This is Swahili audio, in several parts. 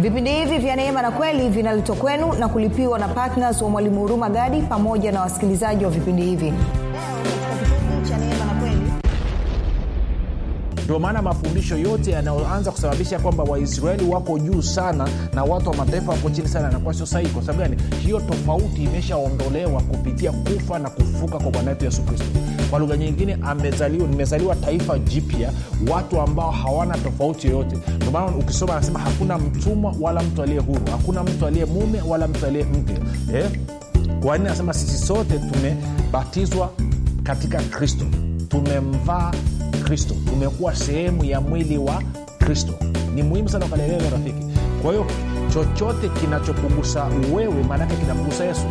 vipindi hivi vya neema na kweli vinaletwa kwenu na kulipiwa na ptns wa mwalimu huruma gadi pamoja na wasikilizaji wa vipindi hivi leo katika kipindi cha neema na kweli ndio maana mafundisho yote yanayoanza kusababisha kwamba waisraeli wako juu sana na watu wa mataifa wako chini sana yanakuwa sio sahihi kwa sababu gani hiyo tofauti imeshaondolewa kupitia kufa na kufuka kwa bwana wetu yesu kristo kwa lugha nyingine amezaliwa nimezaliwa taifa jipya watu ambao hawana tofauti yoyote ndio maana ukisoma anasema hakuna mtumwa wala mtu aliye huru hakuna mtu aliye mume wala mtu aliye mke eh? kwa nini anasema sisi sote tumebatizwa katika kristo tumemvaa kristo tumekuwa sehemu ya mwili wa kristo ni muhimu sana ukalielewa rafiki kwa hiyo chochote kinachokugusa wewe maanake kinamgusa yesu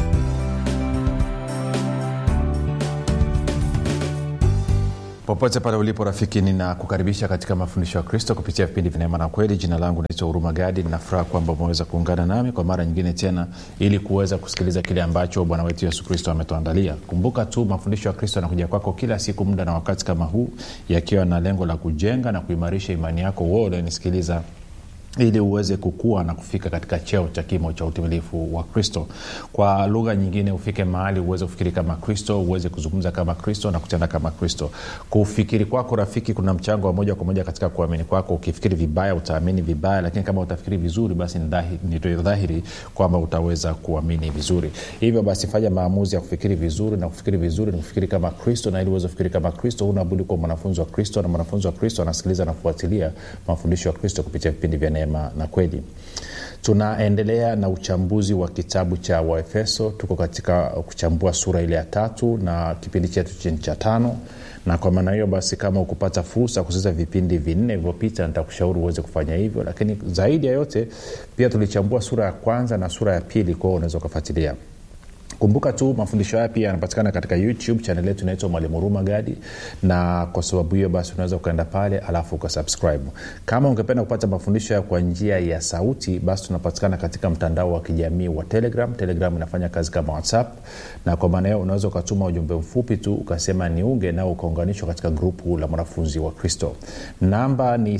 popote pale ulipo rafiki ninakukaribisha katika mafundisho ya kristo kupitia vipindi vinaema na kweli jina langu naitwa huruma gadi ninafuraha kwamba umeweza kuungana nami kwa mara nyingine tena ili kuweza kusikiliza kile ambacho bwana wetu yesu kristo ametuandalia kumbuka tu mafundisho ya kristo yanakuja kwako kila siku muda na wakati kama huu yakiwa na lengo la kujenga na kuimarisha imani yako wewe unanisikiliza ili uweze kukua na kufika katika cheo cha kimo cha utimilifu wa kristo kwa lugha nyingine ufike mahali uweze kufikiri kama kristo uweze kuzungumza kama kristo na kutenda kama kristo kufikiri kwako rafiki kuna mchango wa moja kwa moja katika kuamini kwako ukifikiri vibaya utaamini vibaya lakini kama utafikiri vizuri basi ni dhahiri, ni dhahiri kwamba utaweza kuamini vizuri hivyo basi fanya maamuzi ya kufikiri vizuri na kufikiri vizuri ni kufikiri kama kristo na ili uweze kufikiri kama kristo unabudi kuwa mwanafunzi wa kristo na mwanafunzi wa kristo anasikiliza na kufuatilia mafundisho ya kristo kupitia vipindi vya neema na kweli tunaendelea na uchambuzi wa kitabu cha waefeso tuko katika kuchambua sura ile ya tatu na kipindi chetu chini cha tano na kwa maana hiyo basi kama ukupata fursa ya kusikiliza vipindi vinne vilivyopita nitakushauri uweze kufanya hivyo lakini zaidi ya yote pia tulichambua sura ya kwanza na sura ya pili kwao unaweza ukafuatilia kumbuka tu mafundisho haya pia yanapatikana katika youtube chanel yetu inaitwa mwalimu huruma gadi na kwa sababu hiyo basi unaweza ukaenda pale alafu ukasubscribe kama ungependa kupata mafundisho haya kwa njia ya sauti basi tunapatikana katika mtandao wa kijamii wa telegram telegram inafanya kazi kama whatsapp na kwa maana hiyo unaweza ukatuma ujumbe mfupi tu ukasema niunge nao ukaunganishwa katika grupu la mwanafunzi wa kristo namba ni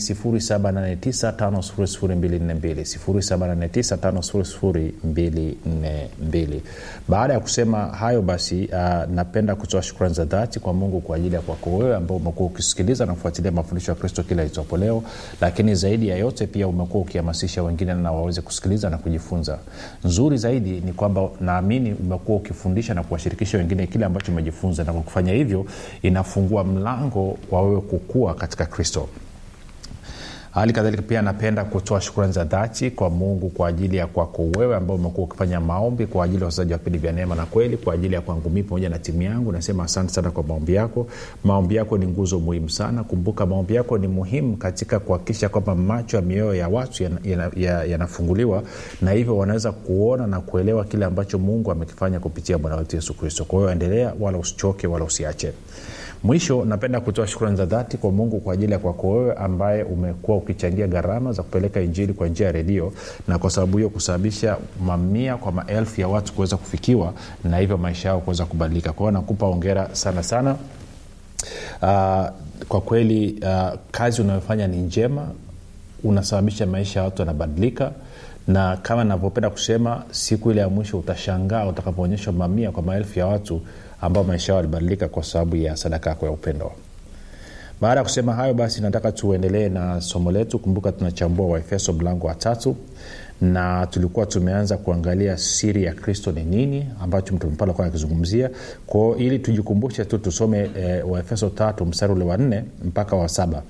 7895242 baada ya kusema hayo basi uh, napenda kutoa shukrani za dhati kwa mungu kwa ajili ya kwako wewe ambao umekuwa ukisikiliza na kufuatilia mafundisho ya kristo kila itopo leo lakini zaidi ya yote pia umekuwa ukihamasisha wengine na waweze kusikiliza na kujifunza nzuri zaidi ni kwamba naamini umekuwa ukifundisha na kuwashirikisha wengine kile ambacho umejifunza na kwa kufanya hivyo inafungua mlango wa wewe kukua katika kristo hali kadhalika pia napenda kutoa shukrani za dhati kwa mungu kwa ajili ya kwako wewe ambao umekuwa ukifanya maombi kwa ajili ya wachezaji wa vipindi vya neema na kweli kwa ajili ya kwangu mii pamoja na timu yangu nasema asante sana kwa maombi yako maombi yako ni nguzo muhimu sana kumbuka maombi yako ni muhimu katika kuhakikisha kwamba macho ya mioyo ya watu yanafunguliwa ya, ya, ya na hivyo wanaweza kuona na kuelewa kile ambacho mungu amekifanya kupitia bwana wetu yesu kristo kwa hiyo endelea wala usichoke wala usiache mwisho napenda kutoa shukrani za dhati kwa mungu kwa ajili ya kwako wewe ambaye umekuwa ukichangia gharama za kupeleka injili kwa njia ya redio na kwa sababu hiyo kusababisha mamia kwa maelfu ya watu kuweza kufikiwa na hivyo maisha yao kuweza kubadilika kwa hiyo nakupa ongera sana sana uh, kwa kweli uh, kazi unayofanya ni njema unasababisha maisha ya watu yanabadilika na kama navyopenda kusema siku ile ya mwisho utashangaa utakapoonyeshwa mamia kwa maelfu ya watu ambao maisha yao yalibadilika kwa sababu ya sadaka yako ya upendo baada ya kusema hayo basi nataka tuendelee na somo letu kumbuka tunachambua waefeso mlango wa tatu na tulikuwa tumeanza kuangalia siri ya kristo ni nini ambacho mtume paulo alikuwa akizungumzia kwao ili tujikumbushe tu tusome e, waefeso tatu mstari ule wa nne mpaka wa saba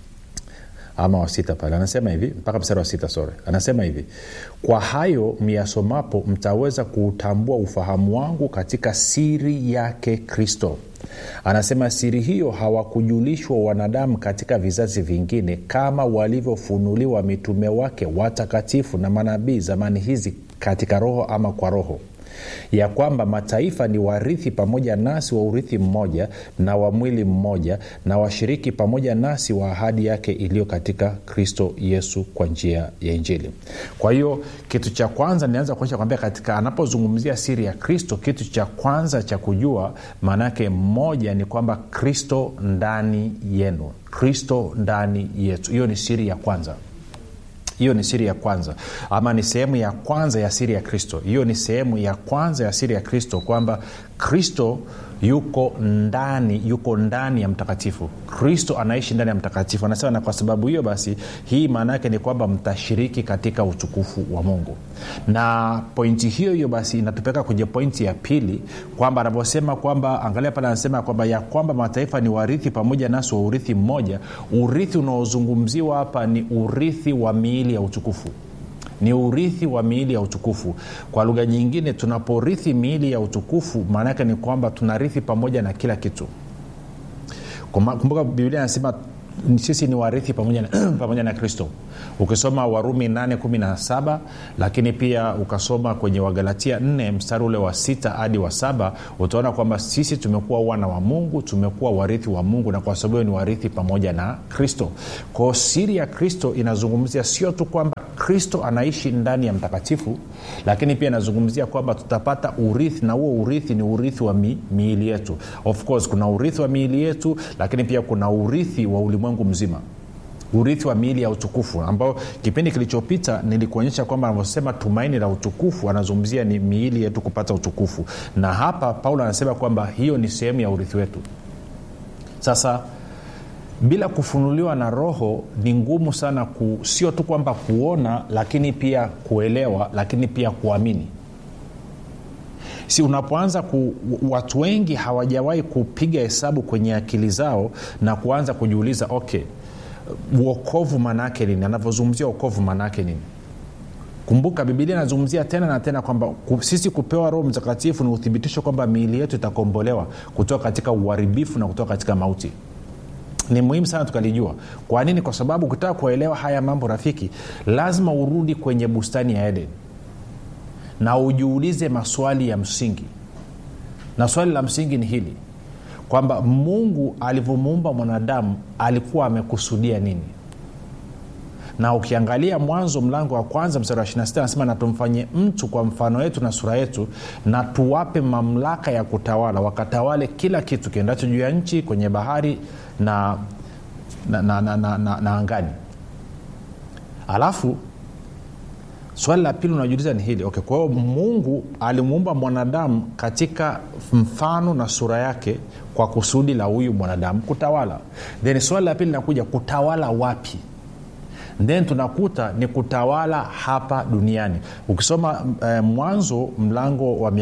ama wa sita pale anasema hivi mpaka mstari wa sita sore anasema hivi kwa hayo miyasomapo mtaweza kuutambua ufahamu wangu katika siri yake kristo anasema siri hiyo hawakujulishwa wanadamu katika vizazi vingine kama walivyofunuliwa mitume wake watakatifu na manabii zamani hizi katika roho ama kwa roho ya kwamba mataifa ni warithi pamoja nasi wa urithi mmoja na wa mwili mmoja na washiriki pamoja nasi wa ahadi yake iliyo katika kristo yesu kwa njia ya injili kwa hiyo kitu cha kwanza nianza kuonyesha kwambia katika anapozungumzia siri ya kristo kitu cha kwanza cha kujua maanaake mmoja ni kwamba kristo ndani yenu kristo ndani yetu hiyo ni siri ya kwanza hiyo ni siri ya kwanza ama ni sehemu ya kwanza ya siri ya kristo hiyo ni sehemu ya kwanza ya siri ya kristo kwamba kristo yuko ndani yuko ndani ya mtakatifu kristo anaishi ndani ya mtakatifu anasema na kwa sababu hiyo basi hii maana yake ni kwamba mtashiriki katika utukufu wa mungu na pointi hiyo hiyo basi inatupeleka kwenye pointi ya pili kwamba anavyosema kwamba angalia pale anasema kwamba ya kwamba mataifa ni warithi pamoja nasi wa urithi mmoja urithi unaozungumziwa hapa ni urithi wa miili ya utukufu ni urithi wa miili ya utukufu kwa lugha nyingine tunaporithi miili ya utukufu maana yake ni kwamba tunarithi pamoja na kila kitu kumbuka biblia anasema sisi ni warithi pamoja na, pamoja na kristo ukisoma warumi 817 lakini pia ukasoma kwenye wagalatia 4 mstari ule wa sita hadi wa saba utaona kwamba sisi tumekuwa wana wa mungu tumekuwa warithi wa mungu na kwa sababu hiyo ni warithi pamoja na kristo kwao siri ya kristo inazungumzia sio tu kwamba kristo anaishi ndani ya mtakatifu lakini pia inazungumzia kwamba tutapata urithi na huo urithi ni urithi wa mi, miili yetu of course kuna urithi wa miili yetu lakini pia kuna urithi wa ulimwengu mzima urithi wa miili ya utukufu ambao kipindi kilichopita nilikuonyesha kwamba anavyosema tumaini la utukufu anazungumzia ni miili yetu kupata utukufu na hapa paulo anasema kwamba hiyo ni sehemu ya urithi wetu sasa bila kufunuliwa na roho ni ngumu sana ku, sio tu kwamba kuona lakini pia kuelewa lakini pia kuamini si unapoanza ku, watu wengi hawajawahi kupiga hesabu kwenye akili zao na kuanza kujiuliza okay uokovu maanaake nini anavyozungumzia uokovu maanaake nini kumbuka bibilia inazungumzia tena na tena kwamba sisi kupewa roho mtakatifu ni uthibitisho kwamba miili yetu itakombolewa kutoka katika uharibifu na kutoka katika mauti ni muhimu sana tukalijua kwa nini kwa sababu ukitaka kuelewa haya mambo rafiki lazima urudi kwenye bustani ya eden na ujiulize maswali ya msingi na swali la msingi ni hili kwamba mungu alivyomuumba mwanadamu alikuwa amekusudia nini na ukiangalia mwanzo mlango wa kwanza mstari wa 26 anasema na tumfanye mtu kwa mfano wetu na sura yetu na tuwape mamlaka ya kutawala wakatawale kila kitu kiendacho juu ya nchi kwenye bahari na na, na, na, na, na, na angani alafu swali la pili unajiuliza ni hili okay, kwa hiyo mungu alimuumba mwanadamu katika mfano na sura yake kwa kusudi la huyu mwanadamu kutawala then swali la pili linakuja kutawala wapi then tunakuta ni kutawala hapa duniani ukisoma eh, mwanzo mlango wa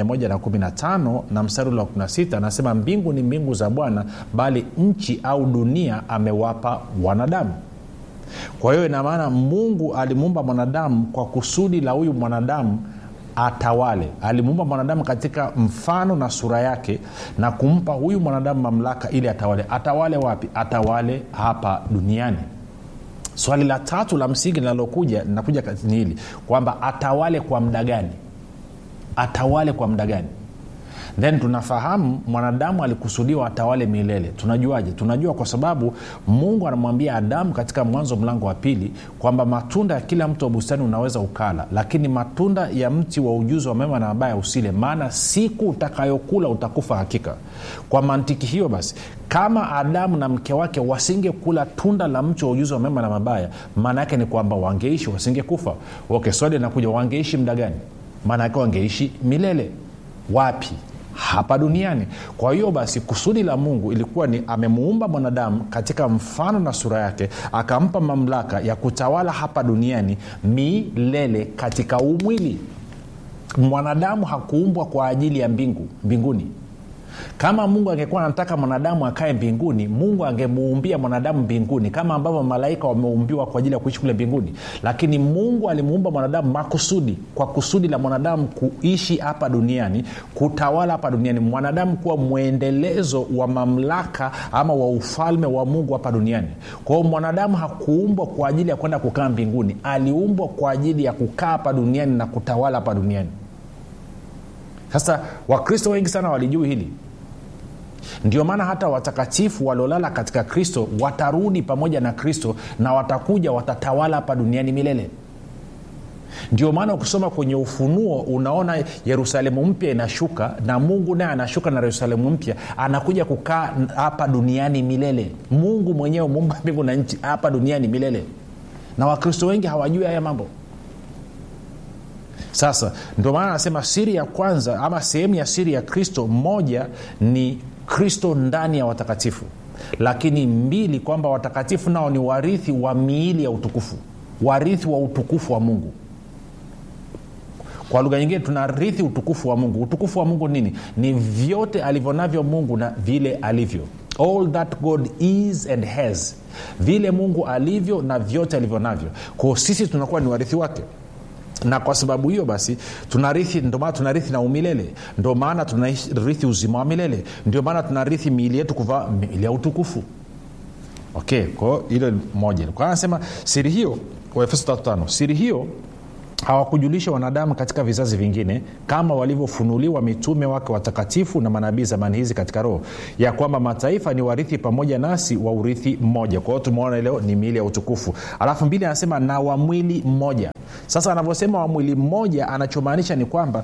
115 na mstari ule wa 16 anasema mbingu ni mbingu za bwana bali nchi au dunia amewapa wanadamu kwa hiyo inamaana mungu alimuumba mwanadamu kwa kusudi la huyu mwanadamu atawale alimuumba mwanadamu katika mfano na sura yake na kumpa huyu mwanadamu mamlaka ili atawale atawale wapi atawale hapa duniani swali la tatu la msingi linalokuja linakuja ni hili kwamba atawale kwa muda gani atawale kwa muda gani then tunafahamu mwanadamu alikusudiwa atawale milele tunajuaje tunajua kwa sababu mungu anamwambia adamu katika mwanzo mlango wa pili kwamba matunda ya kila mti wa bustani unaweza ukala lakini matunda ya mti wa ujuzi wa mema na mabaya usile maana siku utakayokula utakufa hakika kwa mantiki hiyo basi kama adamu na mke wake wasingekula tunda la mti wa ujuzi wa mema na mabaya maana yake ni kwamba wangeishi wasingekufa okay swali linakuja wangeishi muda gani maana yake wangeishi milele wapi hapa duniani kwa hiyo basi kusudi la mungu ilikuwa ni amemuumba mwanadamu katika mfano na sura yake akampa mamlaka ya kutawala hapa duniani milele katika umwili mwanadamu hakuumbwa kwa ajili ya mbingu mbinguni kama mungu angekuwa anataka mwanadamu akae mbinguni mungu angemuumbia mwanadamu mbinguni kama ambavyo malaika wameumbiwa kwa ajili ya kuishi kule mbinguni lakini mungu alimuumba mwanadamu makusudi kwa kusudi la mwanadamu kuishi hapa duniani kutawala hapa duniani mwanadamu kuwa mwendelezo wa mamlaka ama wa ufalme wa mungu hapa duniani kwa hiyo mwanadamu hakuumbwa kwa ajili ya kwenda kukaa mbinguni aliumbwa kwa ajili ya kukaa hapa duniani na kutawala hapa duniani sasa wakristo wengi sana walijui hili ndio maana hata watakatifu waliolala katika kristo watarudi pamoja na kristo na watakuja watatawala hapa duniani milele ndio maana ukisoma kwenye ufunuo unaona yerusalemu mpya inashuka na mungu naye anashuka na yerusalemu mpya anakuja kukaa hapa duniani milele mungu mwenyewe muumba mbingu na nchi hapa duniani milele na wakristo wengi hawajui haya mambo sasa ndio maana anasema siri ya kwanza ama sehemu ya siri ya kristo moja ni kristo ndani ya watakatifu lakini mbili kwamba watakatifu nao ni warithi wa miili ya utukufu warithi wa utukufu wa mungu kwa lugha nyingine tunarithi utukufu wa mungu utukufu wa mungu nini ni vyote alivyo navyo mungu na vile alivyo all that god is and has vile mungu alivyo na vyote alivyo navyo kwao sisi tunakuwa ni warithi wake na kwa sababu hiyo basi tunarithi ndio maana tunarithi na umilele ndio maana tunarithi uzima wa milele ndio maana tunarithi miili yetu kuvaa miili ya utukufu okay kwao hilo moja kwa anasema siri hiyo waefeso 35 siri hiyo hawakujulisha wanadamu katika vizazi vingine kama walivyofunuliwa mitume wake watakatifu na manabii zamani hizi katika roho ya kwamba mataifa ni warithi pamoja nasi wa urithi mmoja kwa hiyo tumeona leo ni miili ya utukufu alafu mbili anasema na wa mwili mmoja sasa anavyosema wa mwili mmoja anachomaanisha ni kwamba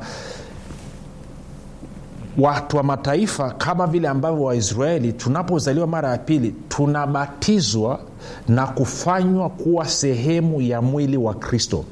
watu wa mataifa kama vile ambavyo waisraeli tunapozaliwa mara ya pili tunabatizwa na kufanywa kuwa sehemu ya mwili wa kristo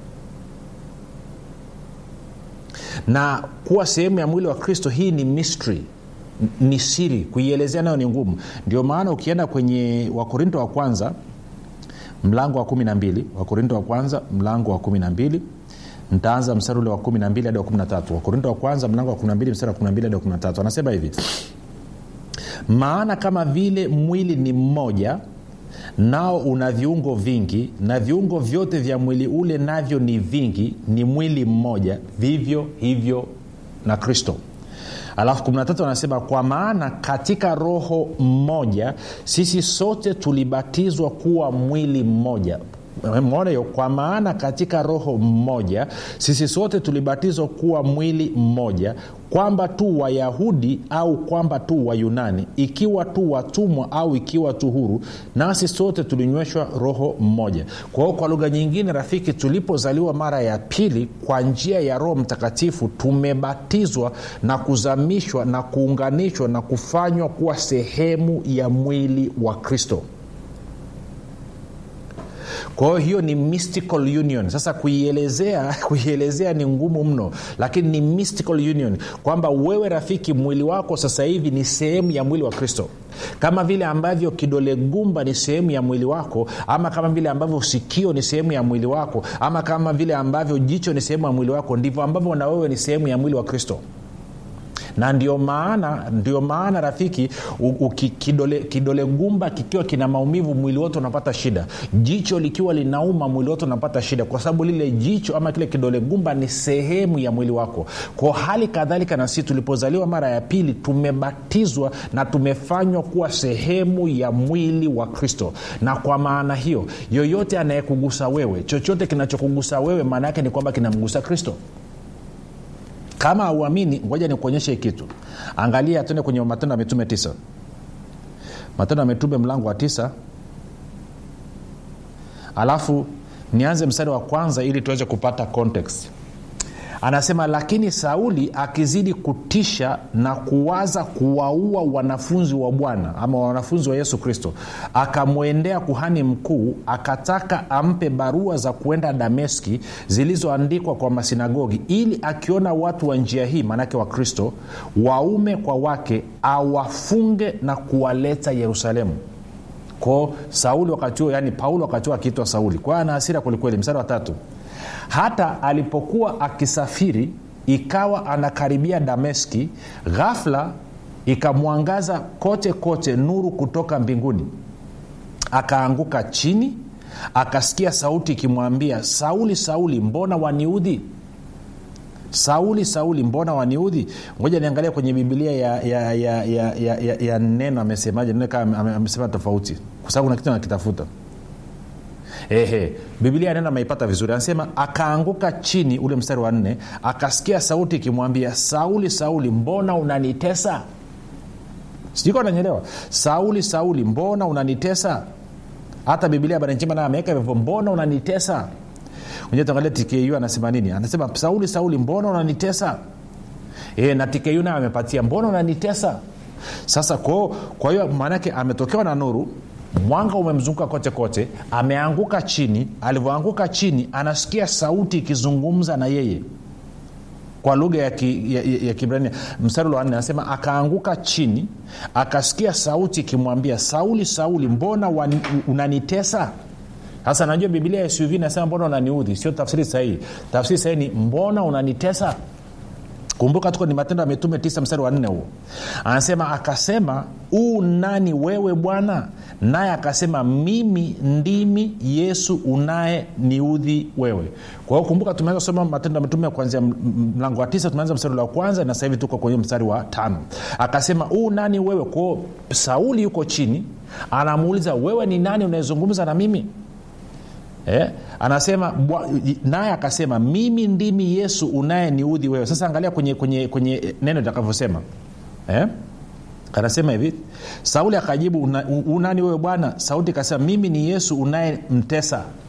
na kuwa sehemu ya mwili wa kristo hii ni mystery ni siri kuielezea nayo ni ngumu ndio maana ukienda kwenye wakorinto wa kwanza mlango wa kumi na mbili wakorinto wa kwanza mlango wa kumi na mbili ntaanza mstari ule wa kumi na mbili hadi wa kumi na tatu wakorinto wa kwanza mlango wa kumi na mbili mstari wa kumi na mbili hadi wa kumi na tatu anasema hivi maana kama vile mwili ni mmoja nao una viungo vingi na viungo vyote vya mwili ule navyo ni vingi ni mwili mmoja vivyo hivyo na kristo alafu 13 anasema kwa maana katika roho mmoja sisi sote tulibatizwa kuwa mwili mmoja mona hiyo kwa maana katika roho mmoja sisi sote tulibatizwa kuwa mwili mmoja kwamba tu wayahudi au kwamba tu wayunani ikiwa tu watumwa au ikiwa tu huru nasi sote tulinyweshwa roho mmoja kwa hiyo kwa lugha nyingine rafiki tulipozaliwa mara ya pili kwa njia ya roho mtakatifu tumebatizwa na kuzamishwa na kuunganishwa na kufanywa kuwa sehemu ya mwili wa kristo kwa hiyo hiyo ni mystical union sasa kuielezea kuielezea ni ngumu mno lakini ni mystical union kwamba wewe rafiki mwili wako sasa hivi ni sehemu ya mwili wa kristo kama vile ambavyo kidole gumba ni sehemu ya mwili wako ama kama vile ambavyo sikio ni sehemu ya mwili wako ama kama vile ambavyo jicho ni sehemu ya mwili wako ndivyo ambavyo na wewe ni sehemu ya mwili wa kristo na ndio maana ndio maana rafiki u, u, kidole, kidole gumba kikiwa kina maumivu mwili wote unapata shida jicho likiwa linauma mwili wote unapata shida kwa sababu lile jicho ama kile kidole gumba ni sehemu ya mwili wako kwa hali kadhalika na sisi tulipozaliwa mara ya pili tumebatizwa na tumefanywa kuwa sehemu ya mwili wa kristo na kwa maana hiyo yoyote anayekugusa wewe chochote kinachokugusa wewe maana yake ni kwamba kinamgusa kristo kama auamini ngoja nikuonyeshe kitu angalia tuende kwenye matendo ya mitume tisa matendo ya mitume mlango wa tisa alafu nianze mstari wa kwanza ili tuweze kupata context anasema lakini sauli akizidi kutisha na kuwaza kuwaua wanafunzi wa bwana ama wanafunzi wa yesu kristo akamwendea kuhani mkuu akataka ampe barua za kuenda dameski zilizoandikwa kwa masinagogi ili akiona watu wa njia hii maanake wa kristo waume kwa wake awafunge na kuwaleta yerusalemu kwao sauli wakati huo yani paulo wakati huo akiitwa sauli kwa hiyo ana hasira kwelikweli mstari wa tatu hata alipokuwa akisafiri ikawa anakaribia dameski ghafla ikamwangaza kote kote nuru kutoka mbinguni akaanguka chini akasikia sauti ikimwambia sauli sauli mbona waniudhi sauli sauli mbona waniudhi ngoja niangalia kwenye bibilia ya, ya, ya, ya, ya, ya, ya neno amesemaje neno kama amesema tofauti kwa sababu kuna kitu nakitafuta ehe bibilia neno ameipata vizuri anasema akaanguka chini ule mstari wa nne akasikia sauti ikimwambia sauli sauli mbona unanitesa sijui nanyelewa sauli sauli mbona unanitesa hata bibilia habari njema nayo ameweka hivyo mbona unanitesa enye tuangalia tku anasema nini anasema sauli sauli mbona unanitesa e, na tku nayo amepatia mbona unanitesa sasa kwa hiyo maanake ametokewa na nuru mwanga umemzunguka kote kote ameanguka chini alivyoanguka chini anasikia sauti ikizungumza na yeye kwa lugha ya, ki, ya, ya, ya kibrania mstari wa nne anasema akaanguka chini akasikia sauti ikimwambia sauli sauli mbona wani, unanitesa sasa najua bibilia ya suv nasema mbona unaniudhi sio tafsiri sahihi tafsiri sahihi ni mbona unanitesa kumbuka tuko ni matendo ya mitume tisa mstari wa nne huo anasema akasema uu nani wewe bwana naye akasema mimi ndimi yesu unaye niudhi wewe kwa hiyo kumbuka tumeanza kusoma matendo ya mitume kuanzia mlango wa tisa tumeanza mstari wa kwanza na sahivi tuko kwenye mstari wa tano akasema uu nani wewe kwao sauli yuko chini anamuuliza wewe ni nani unayezungumza na mimi eh? anasema naye akasema mimi ndimi yesu unayeniudhi wewe sasa angalia kwenye, kwenye, kwenye neno itakavyosema eh? anasema hivi sauli akajibu unani wewe bwana sauti ikasema mimi ni yesu unayemtesa